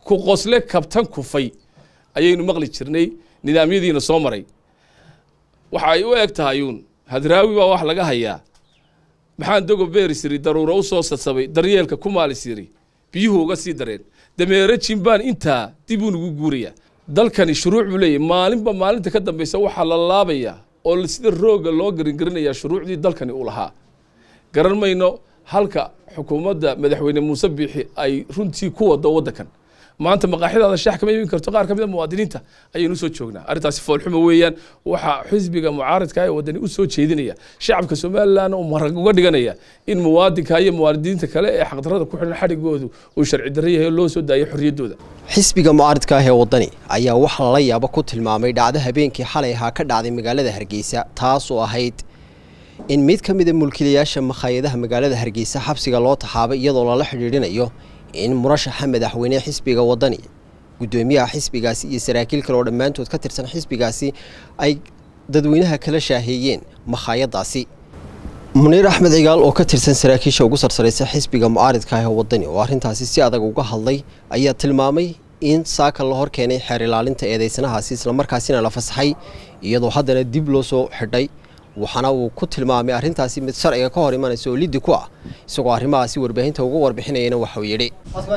ku qosle kabtan kufay ayaynu maqli jirnay nidaamyadiina soo maray waxa ay u eg tahay uun hadraawi baa wax laga hayaa maxaan dogo beeris yiri daruuro u soo sasabay daryeelka ku maalis yiri biyuhu uga sii dareen dameere jimbaan intaa dib uu nagu guurayaa dalkani shuruuc buu leeyahy maalinba maalinta ka dambeysa waxaa la laabayaa oo sida rooga loo garingarinayaa shuruucdii dalkani uu lahaa garan mayno halka xukuumadda madaxweyne muuse biixi ay runtii ku wado waddankan maanta maqaaxidaada shaax kama iibin karto qaar ka mid a muwaadiniinta ayaynu usoo joognaa arrintaasi foolxumo weeyaan waxaa xisbiga mucaaradka ee waddani usoo jeedinaya shacabka somalilan oo marag uga dhiganaya in muwaadinka iyo muwaadiniinta kale ee xaqdarrada ku xidhan xadhigoodu uu sharci darro yahay oo loo soo daayo xorriyaddooda xisbiga mucaaradka ah ee waddani ayaa waxa lala yaabo ku tilmaamay dhacdo habeenkii xalay ahaa ka dhacday magaalada hargeysa taasoo ahayd in mid ka mid a mulkiilayaasha makhaayadaha magaalada hargeysa xabsiga loo taxaabay iyadoo lala xidhiidhinayo in murashaxa madaxweyne xisbiga waddani guddoomiyaha xisbigaasi iyo saraakiil kale oo dhammaantood ka tirsan xisbigaasi ay dadweynaha kala shaaheeyeen makhaayadaasi muniir axmed cigaal oo ka tirsan saraakiisha ugu sarsaraysa xisbiga mucaaridka ah ee waddani oo arrintaasi si adag uga hadlay ayaa tilmaamay in saaka la hor keenay xeer ilaalinta eedeysanahaasi islamarkaasina la fasaxay iyadoo haddana dib loo soo xidhay waxaana uu ku tilmaamay arrintaasi mid sharciga ka hor imanaysa oo liddi ku ah isagoo arrimahaasi warbaahinta uga warbixinayana waxauu yidhi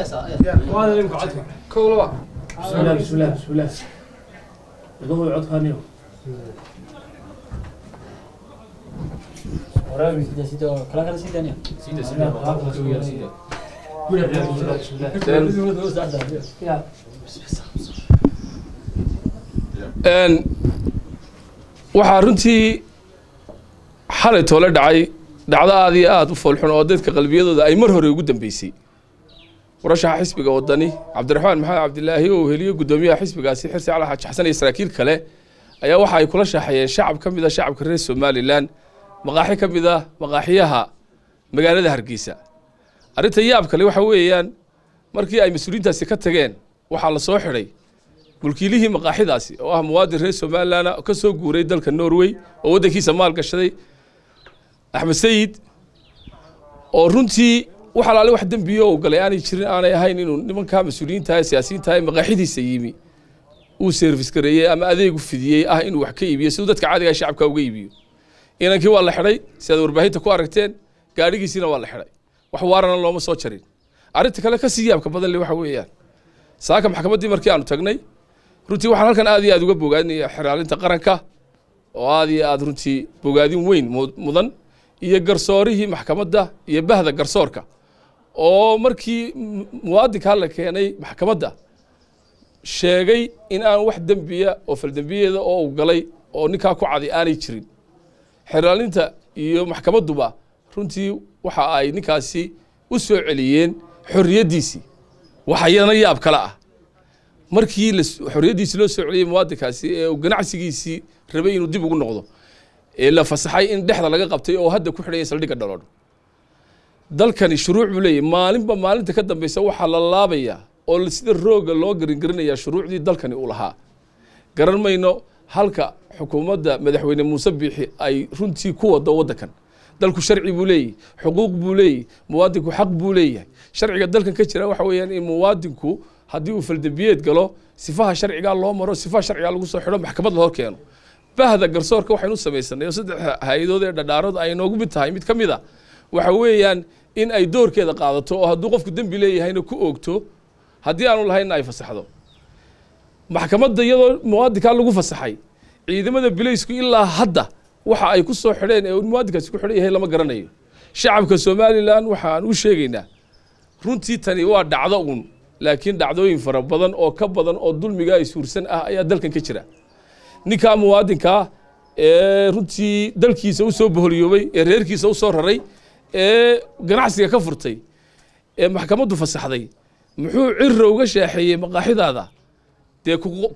waxaa runtii xalay toole dhacay dhacdo aad iyo aad u foolxun oo dadka qalbiyadooda ay mar hore ugu dambeysay murashaxa xisbiga waddani cabdiraxmaan maxamed cabdilaahi oo heliyo guddoomiyaha xisbigaasi xirsi cali xaaji xasan iyo saraakiil kale ayaa waxa ay kula shaaxeeyeen shacab ka mid a shacabka reer somalilan maqaaxi ka mid ah maqaaxiyaha magaalada hargeysa arrinta yaab kale waxa weeyaan markii ay mas-uuliyiintaasi ka tageen waxaa la soo xidhay mulkiilihii maqaaxidaasi oo ah muwaadin reer somalilan ka soo guuray dalka norway oo waddankiisa maal gashaday axmed sayid oo runtii wax alaale wax dembiyo u galay aanay jirin aanay ahayn inuu nimankaa mas-uuliyiinta ee siyaasiyiinta ee maqaaxidiisa yimi uu service gareeyey ama adeegu fidiyey ah inuu wax ka iibiyo siduu dadka caadiga shacabka uga iibiyo inankii waa la xidhay si aad warbaahinta ku aragteen gaadhigiisiina waa la xidhay wax waarana looma soo jarin arrinta kale ka sii yaabka badan le waxa weeyaan saaka maxkamaddii markii aanu tagnay runtii waxaan halkan aad iyo aad uga bogaadinaya xeraalinta qaranka oo aad iyo aad runtii bogaadin weyn mudan iyo garsoorihii maxkamadda iyo bahda garsoorka oo markii muwaadinkaa la keenay maxkamadda sheegay in aan wax dembiya oo faldembiyeeda oo u galay oo ninkaa ku cadi aanay jirin xeraalinta iyo maxkamadduba runtii waxa ay ninkaasi u soo celiyeen xorriyaddiisii waxayana yaab kale ah markii xorriyaddiisii loo soo celiyey muwaadinkaasi ee uu ganacsigiisii rabay inuu dib ugu noqdo ee la fasaxay in dhexda laga qabtay oo hadda ku xidhaya saldhigga dhaloodh dalkani shuruuc buu leeyahy maalinba maalinta ka dambeysa waxaa la laabayaa oo sida rooga loo garingarinayaa shuruucdii dalkani uu lahaa garan mayno halka xukuumadda madaxweyne muuse biixi ay runtii ku wado waddankan dalku sharci buu leeyahy xuquuq buu leeyahy muwaadinku xaq buu leeyahay sharciga dalkan ka jira waxa weeyaan in muwaadinku haddii uu faldembiyeed galo sifaha sharcigaa loo maro sifaha sharcigaa lagu soo xidho maxkamad la hor keeno bahda garsoorka waxaynu samaysanay oo saddex hay-adood ee dhadhaaradu ay noogu mid tahay mid ka mid a waxa weeyaan in ay doorkeeda qaadato oo hadduu qofku dembi leeyahayna ku oogto haddii aanu lahaynna ay fasaxdo maxkamadda iyadoo muwaadinkaa lagu fasaxay ciidamada bilaysku ilaa hadda waxa ay ku soo xidheen ee muwaadinkaasi ku xidhan yahay lama garanayo shacabka somalilan waxaan u sheegaynaa runtii tani waa dhacdo uun laakiin dhacdooyin fara badan oo ka badan oo dulmiga ay suursan ah ayaa dalkan ka jira ninkaa muwaadinkaa ee runtii dalkiisa u soo boholiyoobay ee reerkiisa u soo raray ee ganacsiga ka furtay ee maxkamaddu fasaxday muxuu cira uga shaaxeeyey maqaaxidaada dee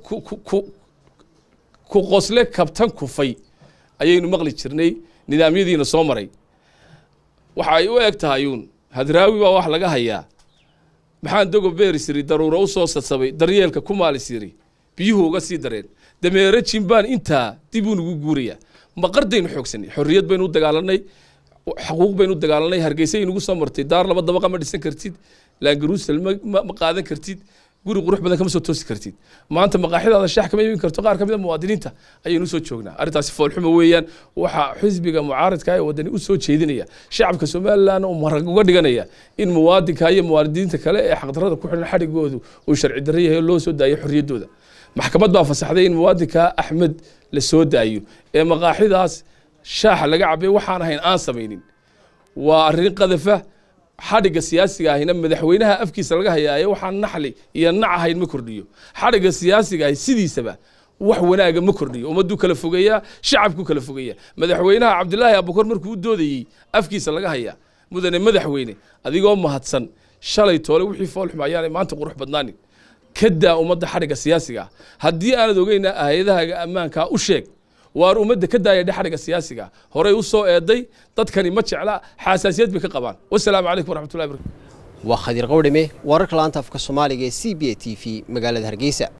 ku qosle kabtan kufay ayaynu maqli jirnay nidaamyadiina soo maray waxa ay u eg tahay uun hadraawi baa wax laga hayaa maxaan dogo beeris yiri daruuro u soo sasabay daryeelka ku maalis yiri biyuhu uga sii dareen dameere jimbaan intaa dib uu nagu guurayaa maqardaynu xoogsanay xorriyad baynu u dagaalanay xaquuq baynu u dagaalanay hargeysa inugu soo martay daar laba dabaqa ma dhisan kartid laangaruusal ma qaadan kartid guri qurux badan kama soo toosi kartid maanta maqaaxidaada shax kama iibin karto qaar ka mid a muwaadiniinta ayaynu usoo joognaa arrintaasi foolxuma weeyaan waxaa xisbiga mucaaradka ee wadani u soo jeedinaya shacabka somalilandna uu marag uga dhiganaya in muwaadinka iyo muwaadiniinta kale ee xaqdarrada ku xidhan xadhigoodu uu sharci darro yahay oo loo soo daayo xorriyaddooda maxkamad baa fasaxday in muwaadinka axmed la soo daayo ee maqaaxidaas shaaxa laga cabay waxaan ahayn aan samaynin waa arrin qadafa xadhigga siyaasiga ahina madaxweynaha afkiisa laga hayaayo waxaan naxli iyo nac ahayn ma kordhiyo xadhigga siyaasiga ahi sidiisaba wax wanaaga ma kordhiyo ummaduu kala fogeeyaa shacabku kala fogeeya madaxweynaha cabdilaahi abukar markuu u doodayey afkiisa laga hayaa mudane madaxweyne adigoo mahadsan shalay toole wixii foolxuma ayaanay maanta qurux badnaanin ka daa ummadda xadhigga siyaasiga ah haddii aanad ogeyna hay-adahaga ammaankaa u sheeg waar ummadda ka daaya xadhigga siyaasiga horey u soo eeday dadkani ma jecla xasaasiyad bay ka qabaan wasalaamu calaykum waraxmatullahi barakatu waa khadiir qowdhame wararka laanta afka soomaaliga ee c b a t v magaalada hargeysa